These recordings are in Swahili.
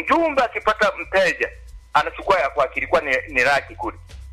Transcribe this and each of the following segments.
mjumbe akipata mteja anachukua ya kwake, ilikuwa ni, ni laki kule.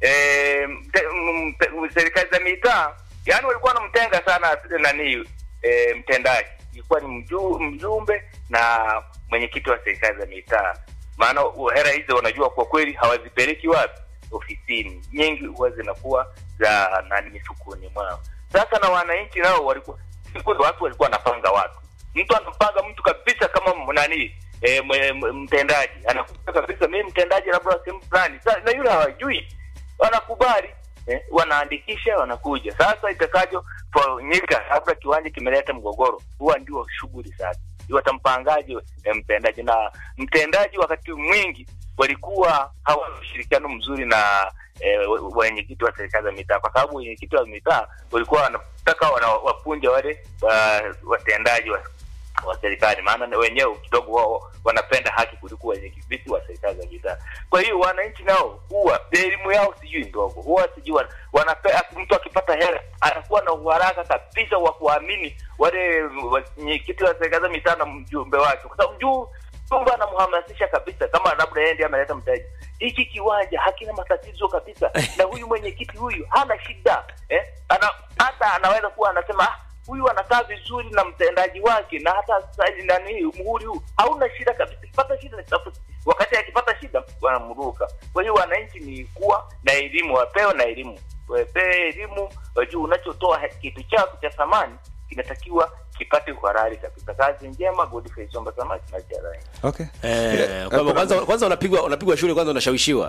E, mte, mte, serikali za mitaa yani walikuwa wanamtenga sana nani e, mtendaji, ilikuwa ni mju, mjumbe na mwenyekiti wa serikali za mitaa, maana hela hizo wanajua kwa kweli hawazipeleki wapi ofisini, nyingi huwa zinakuwa za nani mifukoni mwao. Sasa na wananchi nao walikuwa watu walikuwa wanapanga watu, mtu anapanga mtu kabisa kama nani e, mtendaji anakuta kabisa mimi mtendaji labda sehemu fulani, na yule hawajui, wanakubali eh, wanaandikisha wanakuja. Sasa itakajo fanyika, labda kiwanja kimeleta mgogoro, huwa ndio shughuli sasa watampangaje eh, mtendaji na mtendaji wakati mwingi walikuwa hawana ushirikiano mzuri na eh, wenyekiti wa serikali za mitaa, kwa sababu wenyekiti wa mitaa walikuwa wanataka wapunja wale watendaji wa, wa serikali, maana wenyewe kidogo wao wanapenda haki kuliko wenyekiti wa serikali za mitaa. Kwa hiyo wananchi nao huwa elimu yao sijui ndogo, huwa sijui wanape, mtu akipata hela anakuwa na uharaka kabisa wa kuamini wale wenyekiti wa serikali za mitaa na mjumbe wake, kwa sababu juu Tumba anamhamasisha kabisa, kama labda yeye ndiye ameleta mtaji, hiki kiwanja hakina matatizo kabisa, na huyu mwenyekiti huyu hana shida eh? Ana, hata anaweza kuwa anasema huyu anakaa vizuri na mtendaji wake, na hata nani muhuri huu hauna shida kabisa. Akipata shida wakati akipata shida wanamruka. Kwa hiyo wananchi ni kuwa na elimu, wapewe na elimu, wapewe elimu, wajue unachotoa kitu chako cha thamani kinatakiwa kipate uhalali kabisa. Kazi njema, Godfrey Somba Samaki na Jarai. Okay. Eh, kwamba kwanza kwanza unapigwa unapigwa shule kwanza unashawishiwa.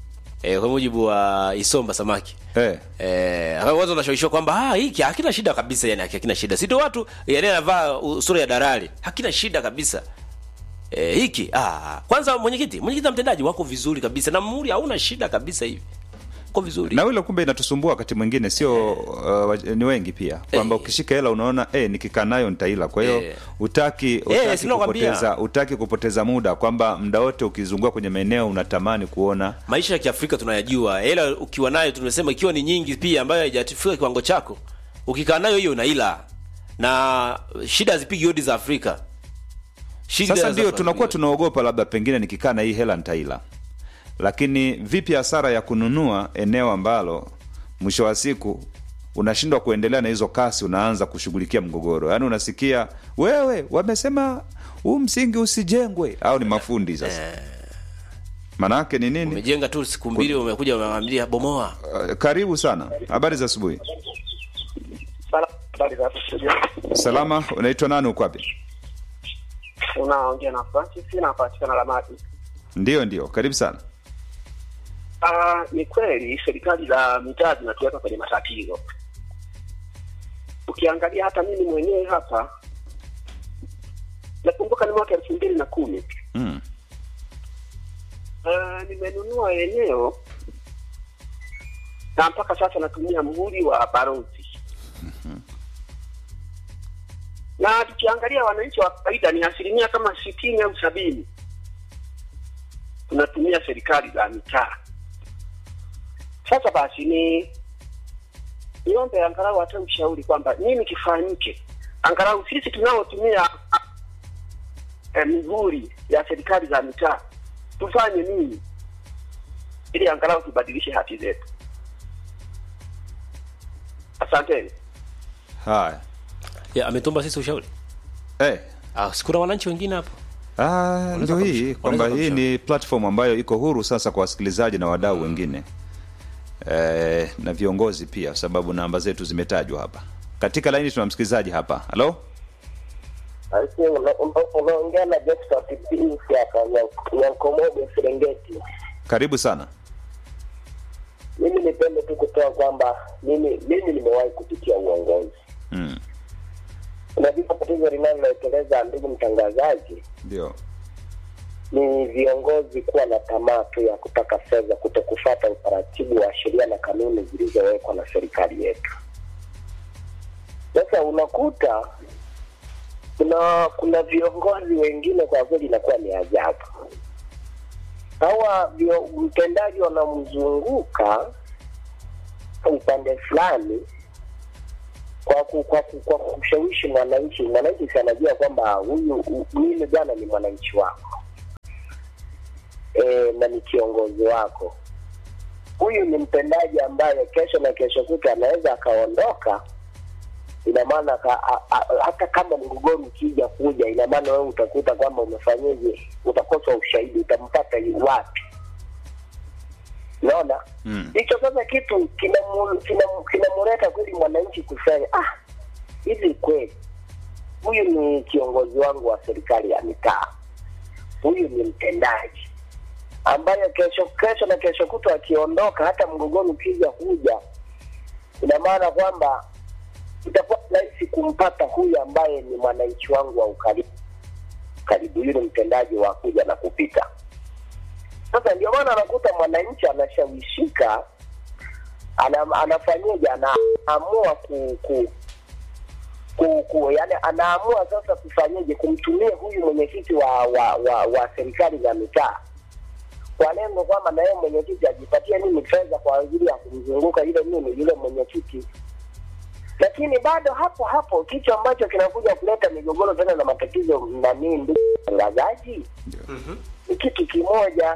Eh, kwa mujibu wa Isomba Samaki. Eh. Eh, kwanza unashawishiwa kwamba ah hiki hakina shida kabisa yani hakina shida. Si ndio watu yani anavaa sura ya dalali. Hakina shida kabisa. Eh, hiki ah kwanza mwenyekiti, mwenyekiti na mtendaji wako vizuri kabisa na muhuri hauna shida kabisa hivi. Uko vizuri. Na hilo kumbe inatusumbua wakati mwingine sio uh, ni wengi pia kwamba Eh. ukishika hela unaona eh, nikikaa nayo nitaila. Kwa hiyo Eh. utaki utaki sina kwambia. kupoteza utaki kupoteza muda kwamba muda wote ukizunguka kwenye maeneo unatamani kuona maisha ya Kiafrika tunayajua. Hela ukiwa nayo tunasema ikiwa ni nyingi pia ambayo haijafika kiwango chako, ukikaa nayo hiyo unaila. Na shida hazipigi hodi za Afrika. Shida Sasa za ndio Afrika. tunakuwa tunaogopa labda pengine nikikaa na hii hela nitaila, lakini vipi hasara ya kununua eneo ambalo mwisho wa siku unashindwa kuendelea na hizo kasi, unaanza kushughulikia mgogoro. Yaani unasikia wewe, wamesema huu msingi usijengwe, au ni mafundi sasa? Maanake ni nini? umejenga tu siku mbili umekuja umemwambia bomoa. Uh, karibu sana, habari za asubuhi. Habari za hapo studio. Salama, unaitwa nani, uko wapi? Unaongea na Francis napatikana Lamati. Ndio, ndio, karibu sana. Ah, ni kweli serikali za mitaa zinatuweka kwenye matatizo. Ukiangalia hata mimi mwenyewe hapa nakumbuka ni mwaka elfu mbili na kumi Mm. Ah, nimenunua eneo na mpaka sasa natumia muhuri wa barozi na tukiangalia wananchi wa kawaida ni asilimia kama sitini au sabini tunatumia serikali za mitaa. Sasa basi ni niombe angalau hata ushauri kwamba nini kifanyike, angalau sisi tunaotumia eh, mihuri ya serikali za mitaa tufanye nini ili angalau tubadilishe haki zetu. Asanteni. Haya. Ya ametomba sisi ushauri. Eh, Ah, sikuna wananchi wengine hapo. Ah, ndio kumsha- hii kwamba unaweza hii kumsha- ni platform ambayo iko huru sasa kwa wasikilizaji na wadau wengine eh, na viongozi pia, sababu namba zetu zimetajwa hapa. Katika laini tuna msikilizaji hapa. Halo, unaongea na Josephat Pius hapa Nyan- Nyankomogo Serengeti. karibu sana. Mimi nipende tu kutoa kwamba mimi mimi nimewahi kupitia uongozi. Mm, Unajua tatizo linaloeleza ndugu mtangazaji ndio ni viongozi kuwa na tamaa tu ya kutaka fedha, kuto kufuata utaratibu wa sheria na kanuni zilizowekwa na serikali yetu. Sasa unakuta kuna kuna viongozi wengine kwa kweli inakuwa ni ajabu. Hawa vio- mtendaji wanamzunguka upande fulani kwa ku, kwa, ku, kwa kumshawishi mwananchi. Mwananchi si anajua kwamba huyu hu- mimi bwana ni mwananchi wako na ni kiongozi wako huyu ni mtendaji ambaye kesho na kesho kuta anaweza akaondoka ina maana ka- a- a- hata kama mgogoro ukija kuja ina maana wewe utakuta kwamba umefanyeje utakosa ushahidi utampata yu- wapi naona Mm. hicho sasa kitu kinamu- kinamu- kinamuleta kweli mwananchi kusema ah hivi kweli huyu ni kiongozi wangu wa serikali ya mitaa huyu ni mtendaji ambaye kesho kesho na kesho kutwa akiondoka hata mgogoro ukija kuja ina maana kwamba itakuwa rahisi kumpata huyu ambaye ni mwananchi wangu wa ukaribu karibu yule mtendaji wa kuja na kupita sasa ndio maana anakuta mwananchi anashawishika ana, anafanyaje anaamua ku, ku ku, ku yani anaamua sasa kufanyaje kumtumia huyu mwenyekiti wa wa, wa, wa serikali za mitaa kwa lengo kwamba na yeye mwenyekiti ajipatie nini fedha kwa ajili ya kumzunguka yule nini yule mwenyekiti lakini bado hapo hapo kitu ambacho kinakuja kuleta migogoro tena na matatizo na nini ndugu watangazaji ni kitu kimoja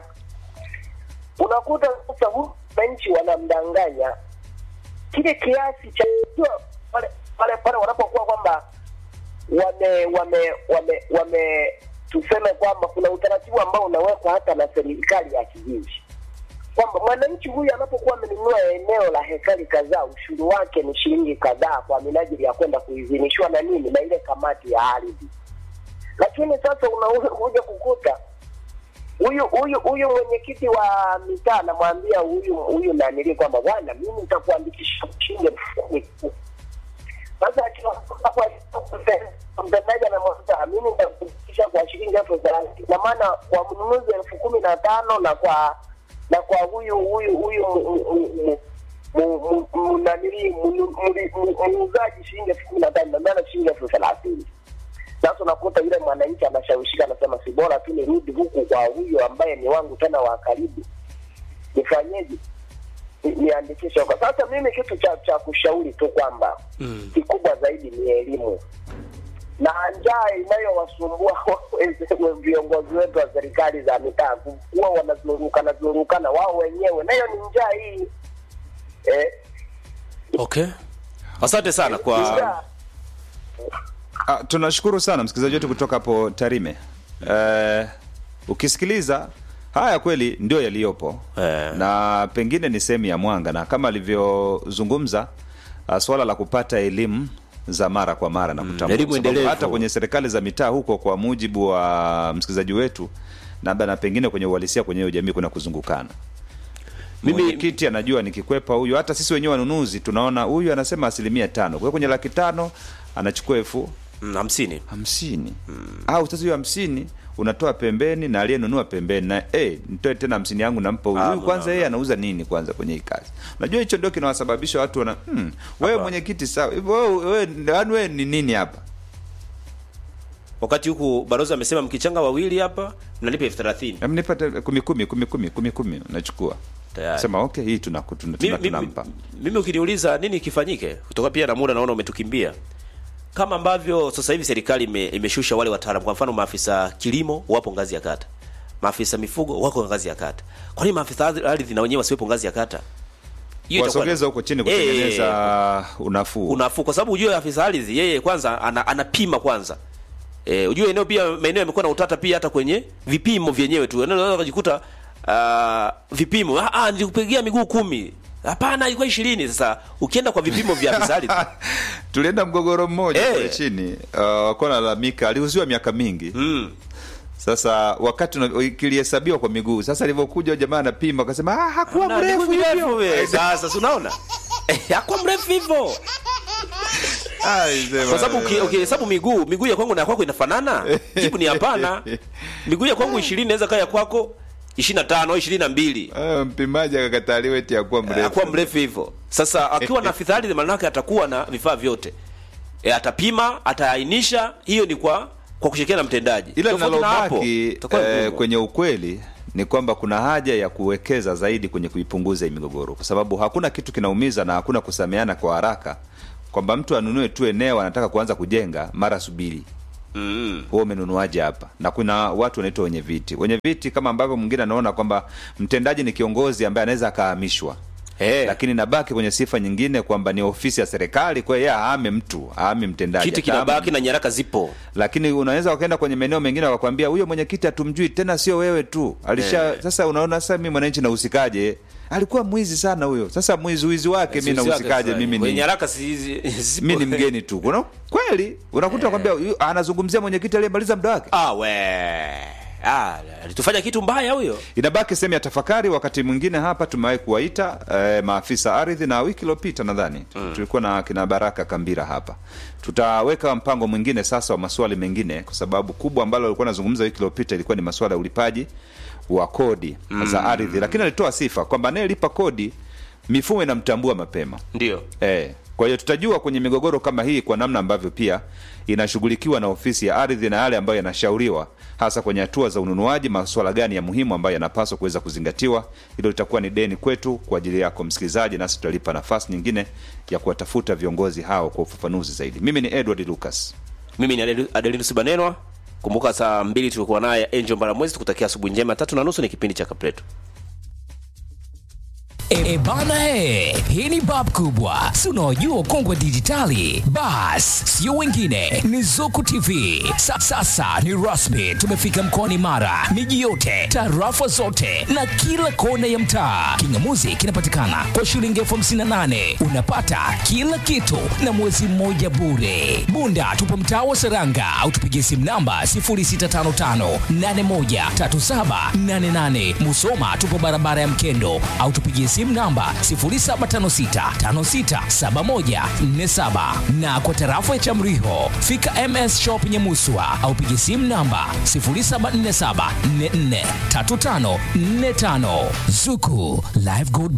unakuta sasa huyu wananchi wanamdanganya kile kiasi cha unajua, pale pale pale wanapokuwa kwamba wame wame wame wame tuseme kwamba kuna utaratibu ambao unawekwa hata na serikali ya kijiji kwamba mwananchi huyu anapokuwa amenunua eneo la hekari kadhaa ushuru wake ni shilingi kadhaa kwa minajili ya kwenda kuidhinishwa na nini na ile kamati ya ardhi lakini sasa unakuja kukuta huyu huyu huyu mwenyekiti wa mitaa anamwambia huyu huyu nanili kwamba bwana mimi nitakuandikisha shilingi elfu kumi tu sasa akiwa hapo mtendaji anamwambia mimi nitakuandikisha kwa shilingi elfu thelathini na maana kwa mnunuzi elfu kumi na tano na kwa na kwa huyu huyu huyu mu- mu- mu- mu- mu- mu- nanili mu- mu- mu- muuzaji shilingi elfu kumi na tano na maana shilingi elfu thelathini sasa unakuta yule mwananchi anashawishika anasema si bora tu nirudi huku kwa huyo ambaye ni wangu tena wa karibu nifanyeje Ni- niandikishe huko sasa mimi kitu cha cha kushauri tu kwamba Mm. kikubwa zaidi ni elimu na njaa inayowasumbua we- viongozi wetu wa serikali za mitaa kuwa wanazurukana zurukana wao wenyewe nayo ni njaa hii eh, okay asante sana kwa njaa Ah, tunashukuru sana msikilizaji wetu kutoka hapo Tarime. Eh, ukisikiliza haya kweli ndio yaliyopo Eh. na pengine ni sehemu ya mwanga, na kama alivyozungumza uh, swala la kupata elimu za mara kwa mara na kutambua, elimu kwa sababu endelevu. hata kwenye serikali za mitaa huko, kwa mujibu wa msikilizaji wetu, labda na pengine kwenye uhalisia kwenye hiyo jamii kuna kuzungukana Mimi- mwenyekiti anajua nikikwepa huyu, hata sisi wenyewe wanunuzi tunaona huyu anasema asilimia tano, kwa hiyo kwenye laki tano anachukua elfu mm, hamsini hamsini au sasa hiyo hamsini unatoa pembeni na aliyenunua pembeni na eh, nitoe tena hamsini yangu nampa huyu Ah, huyu kwanza no, yeye anauza nini kwanza kwenye hii kazi unajua hicho ndio kinawasababisha watu wana hmm, wewe mwenyekiti sawa hivyo wewe wewe yaani wewe ni nini hapa wakati huku barozi amesema mkichanga wawili hapa mnalipa elfu thelathini Em, nipate kumi kumi kumi kumi kumi kumi unachukua Tayari. sema okay hii tuna tuna, mimi, tuna, mimi, tunampa mimi ukiniuliza nini kifanyike kutoka pia na muda naona umetukimbia kama ambavyo sasa hivi serikali ime, imeshusha wale wataalamu kwa mfano maafisa kilimo wapo ngazi ya kata maafisa mifugo wako ngazi ya kata kwa nini maafisa ardhi na wenyewe wasiwepo ngazi ya kata Hiyo itakuwa- wasogeza huko chini Eh, kutengeneza unafuu unafuu kwa sababu ujue afisa ardhi yeye kwanza ana, anapima kwanza e, ujue eneo pia maeneo yamekuwa na utata pia hata kwenye vipimo vyenyewe tu eneo unaweza kujikuta uh, vipimo ah, ah, nilikupigia miguu kumi hapana ilikuwa ishirini sasa ukienda kwa vipimo vya afisa ardhi tulienda mgogoro mmoja Eh. kule chini uh, wakuwa nalalamika aliuziwa miaka mingi mm. sasa wakati una- kilihesabiwa kwa miguu sasa alivyokuja jamaa anapima akasema ah, hakuwa Na mrefu miguu mirefu hivyo we. sasa si unaona Eh, hakuwa mrefu hivyo Ai, sema- kwa sababu uki- ukihesabu miguu miguu ya kwangu na ya kwako inafanana jibu ni hapana miguu ya kwangu ishirini naweza kaa ya kwako ishirini na tano ishirini na mbili Ah, mpimaji akakataliwa eti akuwa mrefu akuwa mrefu hivyo sasa akiwa na afisa ardhi maanake atakuwa na vifaa vyote e, atapima ataainisha hiyo ni kwa kwa kushirikiana na mtendaji ila Tofauti na hapo, linalobaki itakuwa eh, ngumu. kwenye ukweli ni kwamba kuna haja ya kuwekeza zaidi kwenye kuipunguza hii migogoro kwa sababu hakuna kitu kinaumiza na hakuna kusameana kwa haraka kwamba mtu anunue tu eneo anataka kuanza kujenga mara subiri mm. wewe umenunuaje hapa na kuna watu wanaitwa wenye viti wenye viti kama ambavyo mwingine anaona kwamba mtendaji ni kiongozi ambaye anaweza akahamishwa Eh. lakini nabaki kwenye sifa nyingine kwamba ni ofisi ya serikali kwa hiyo yeye ahame mtu ahame mtendaji kiti Atahama kinabaki na nyaraka zipo lakini unaweza wakaenda kwenye maeneo mengine wakakwambia huyo mwenyekiti hatumjui tena sio wewe tu alisha sasa unaona sasa mimi mwananchi nahusikaje alikuwa mwizi sana huyo sasa mwizi wizi wake mi nahusikaje mimi Kwenye ni nyaraka si zipo. mi ni mgeni tu kuna kweli unakuta kwambia yu- anazungumzia mwenyekiti aliyemaliza muda wake ah we ah alitufanya kitu mbaya huyo inabaki sehemu ya tafakari wakati mwingine hapa tumewahi kuwaita eh, maafisa ardhi na wiki iliyopita nadhani mm. tulikuwa na kina baraka kambira hapa tutaweka mpango mwingine sasa wa maswali mengine kwa sababu kubwa ambalo alikuwa anazungumza wiki iliyopita ilikuwa ni maswala ya ulipaji wa kodi mm. za ardhi lakini alitoa sifa kwamba anayelipa kodi mifumo inamtambua mapema ndio Eh, kwa hiyo tutajua kwenye migogoro kama hii kwa namna ambavyo pia inashughulikiwa na ofisi ya ardhi na yale ambayo yanashauriwa hasa kwenye hatua za ununuaji, masuala gani ya muhimu ambayo yanapaswa kuweza kuzingatiwa. Hilo litakuwa ni deni kwetu kwa ajili yako msikilizaji, nasi tutalipa nafasi nyingine ya kuwatafuta viongozi hao kwa ufafanuzi zaidi. Mimi ni Edward Lucas. mimi ni Adeli- adelinus banenwa kumbuka saa mbili tulikuwa naye angel mbaramwezi tukutakia asubuhi njema tatu na nusu ni kipindi cha kapletu E, bana he, hii ni bab kubwa, si unaojua ukongwe wa dijitali? Bas, sio wengine, ni Zuku TV. Sa, sasa ni rasmi, tumefika mkoani Mara, miji yote, tarafa zote na kila kona ya mtaa. Kingamuzi kinapatikana kwa shilingi elfu hamsini na nane unapata kila kitu na mwezi mmoja bure. Bunda tupo mtaa wa Seranga au tupigie simu namba 0655813788. Musoma tupo barabara ya Mkendo au tupigie simu namba 0756567147 na kwa tarafa ya Chamriho fika MS Shop Nyamuswa au pigie simu namba 0747443545 Zuku Live Good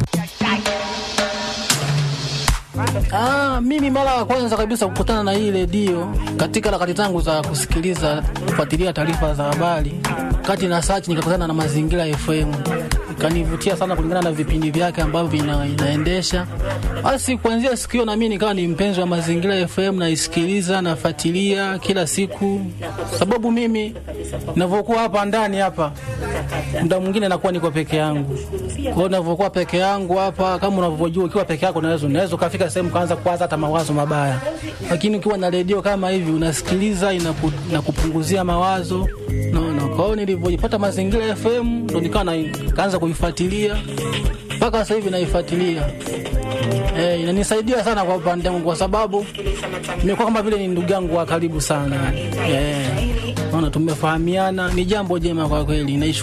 Ah, mimi mara ya kwanza kabisa kukutana na hii redio katika harakati zangu za kusikiliza kufuatilia taarifa za habari, kati na search nikakutana na Mazingira FM, ikanivutia sana kulingana na vipindi vyake ambavyo ina, inaendesha. Basi kuanzia siku hiyo na mimi nikawa ni mpenzi wa Mazingira FM, naisikiliza nafuatilia kila siku, sababu mimi ninavyokuwa hapa ndani hapa muda mwingine nakuwa niko peke yangu. Kwa hiyo ninavyokuwa peke yangu hapa, kama unavyojua, ukiwa peke yako unaweza unaweza ukafika sehemu kaanza kuwaza hata mawazo mabaya, lakini ukiwa na redio kama hivi unasikiliza, inaku, inakupunguzia mawazo naona. Kwa hiyo nilivyojipata Mazingira FM ndo nikawa na- kaanza kuifuatilia mpaka sasa hivi naifuatilia. Eh, inanisaidia sana kwa upande wangu kwa sababu nimekuwa kama vile ni ndugu yangu wa karibu sana. Eh, naona tumefahamiana, ni jambo jema kwa kweli. Naishukuru